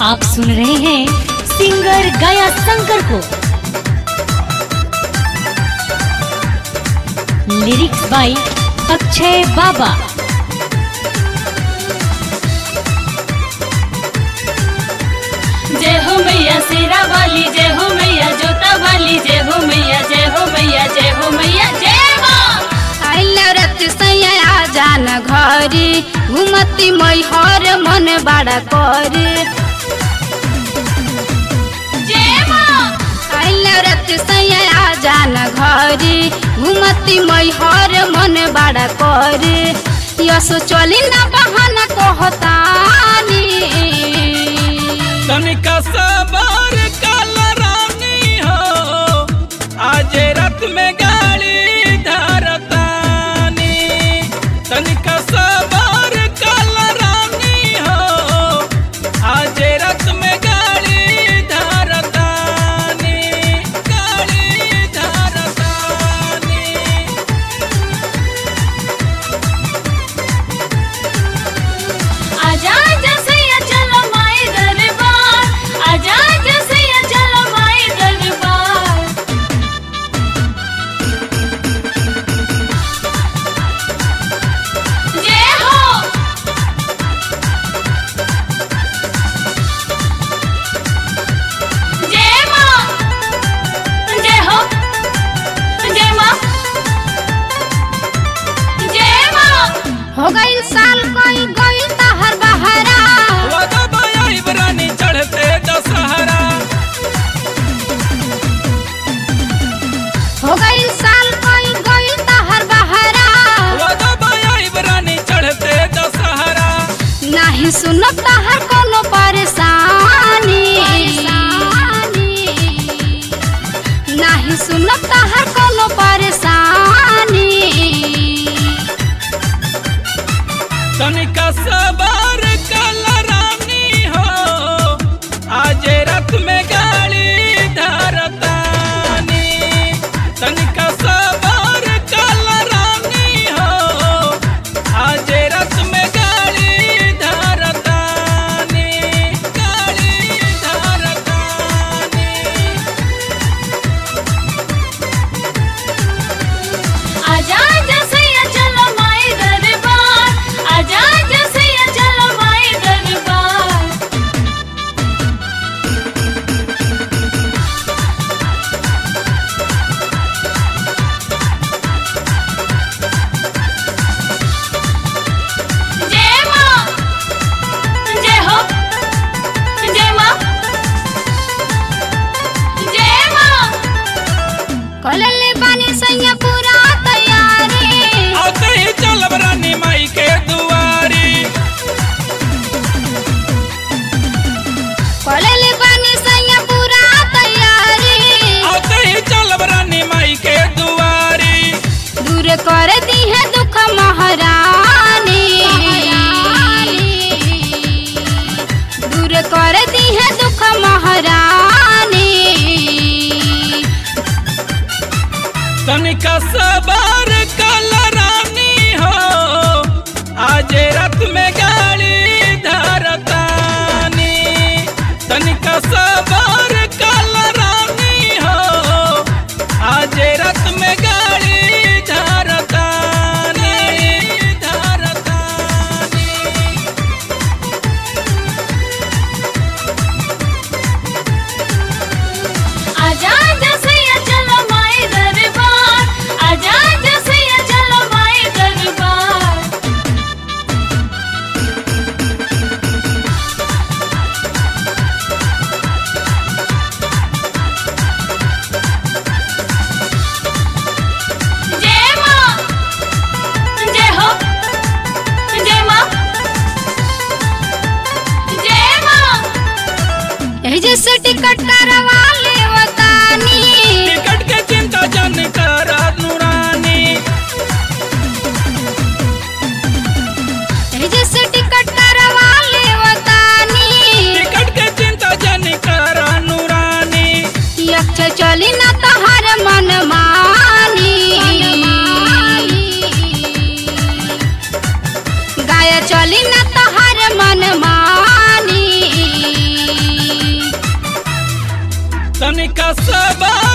आप सुन रहे हैं सिंगर गाया शंकर को लिरिक्स बाय अक्षय बाबा जय हो मैया शेरा वाली जय हो मैया जोता वाली जय हो मैया जय हो मैया जय हो मैया जय माँ आइला रत सैया जान घरी घुमती मै हर मन बाड़ा करे जय माँ आइला रत सैया जान घरी घुमती मै हर मन बाड़ा करे यसो चली न बहाना कहतानी तनिका सबर काल रानी हो आज रात में गाड़ी धरतानी तनिका सबर काल रानी हो आज रात में गाड़ी धरतानी गाड़ी धरतानी आजा जसैया चलो माई दरबार आजा जसैया चलो माई दरबार जय हो जय माँ जय हो जय माँ जय माँ हो गई साल कोई गई तहर बहरा वादा बाया इब्रानी चढ़ते दशहरा हो गई साल कोई गई तहर बहरा वादा बाया इब्रानी चढ़ते दशहरा नाही सुनत तहर कोनो परेशानी नाही सुनत तहर कोनो परेशानी तनिका सबर कल रानी हो आज रात में गाड़ी धरतानी तनिका सबर कल रानी हो आज रात में गाड़ी धरतानी गाड़ी धरतानी आजा जसैया चलो माई दरबार आजा जसैया चलो माई दरबार जय माँ जय हो जय माँ जय माँ कलले बानी सैया पूरा तैयारी आते ही चलब रानी माई के दुआरी कलले बानी सैया पूरा तैयारी आते ही चलब रानी माई के दुआरी दूर कर दी है दुख महारानी दूर कर दी है दुख महारानी तनिका सबर कल रानी हो आज रात में गाड़ी धरतानी तनिका सबर कल रानी हो आज रात में गाड़ी धरतानी धरतानी आजा जसैया चलो माई दरबार आजा जसैया चलो माई दरबार तनिका सबा